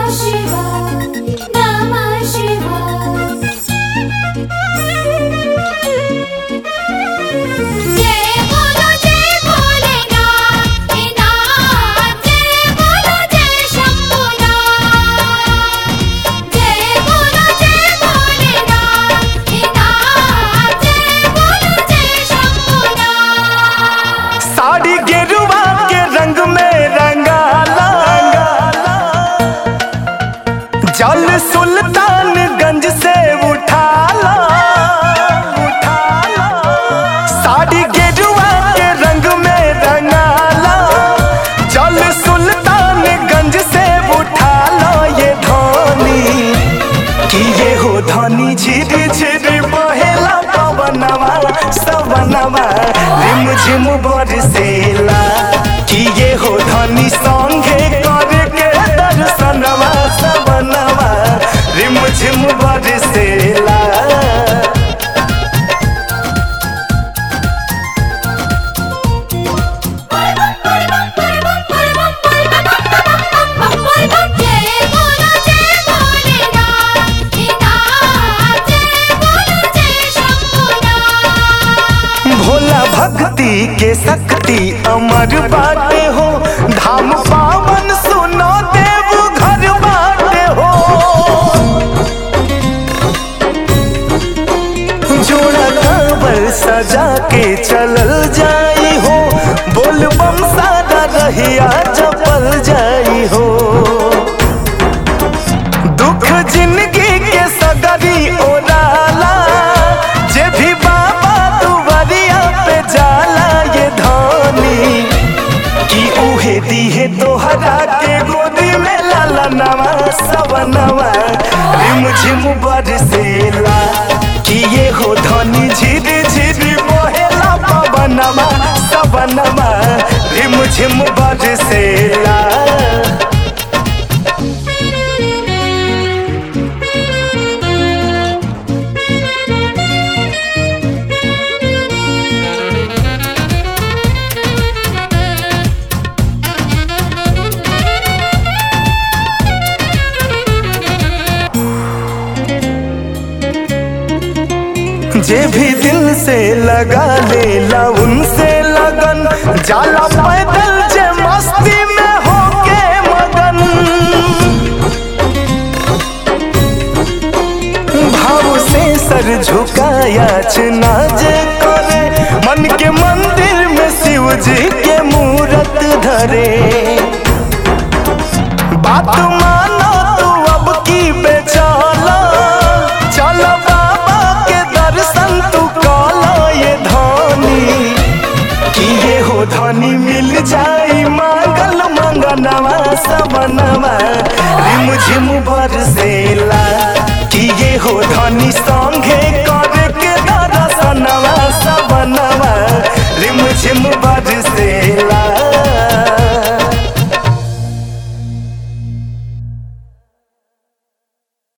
Shiva, Namah Shiva. जय बोलो जय भोलेनाथ हे नाथ जय बोलो जय शंभुनाथ जय बोलो जय भोलेनाथ हे नाथ जय बोलो जय शंभुनाथ साड़ी गेरुआ के रंग में रंगाला जल सुल्तानगंज से उठाला उठाला साड़ी गेरुआ के रंग में रंगाला जल सुल्तानगंज से उठाला ये धोनी कि ये हो धनी झिरी झिरी बहेला पवनवा सवनवा रिम झिम बरसेला कि ये हो धनी संगे करके दर्शनवा सवनवा रिम झिम बरसेला जय बोलो जय भोलेनाथ हे नाथ जय बोलो जय शंभुनाथ भोला भक्ति के शक्ति अमर बाटे हो धाम पावन सुनो देव घर बाटे हो जोड़ा कांवर सजा के चलल जाई हो बोल बम सादा रहिया चपल जाई हो दुख जिंदगी के सगरी ओराला जे भी बाबा दुवरिया पे जाला ये धानी कि उहे दीहे तोहरा के गोदी में लाला नवा सवनवा रिम झिम बरसेला कि ये हो धनी झिरी झिरी बहेला पवनवा सवनवा रिम झिम बरसेला जे भी दिल से लगा लेला उनसे लगन जाला पैदल जे मस्ती में होके मगन भाव से सर झुकाया नाज करे मन के मंदिर में शिव जी के मूरत धरे बात मानो तू अब की बेचाला चल बाबा के दर्शन तू काला ये धनी कि ये हो धनी मिल जाई मांगल मंगनवा सबनवा रिम झिम बरसे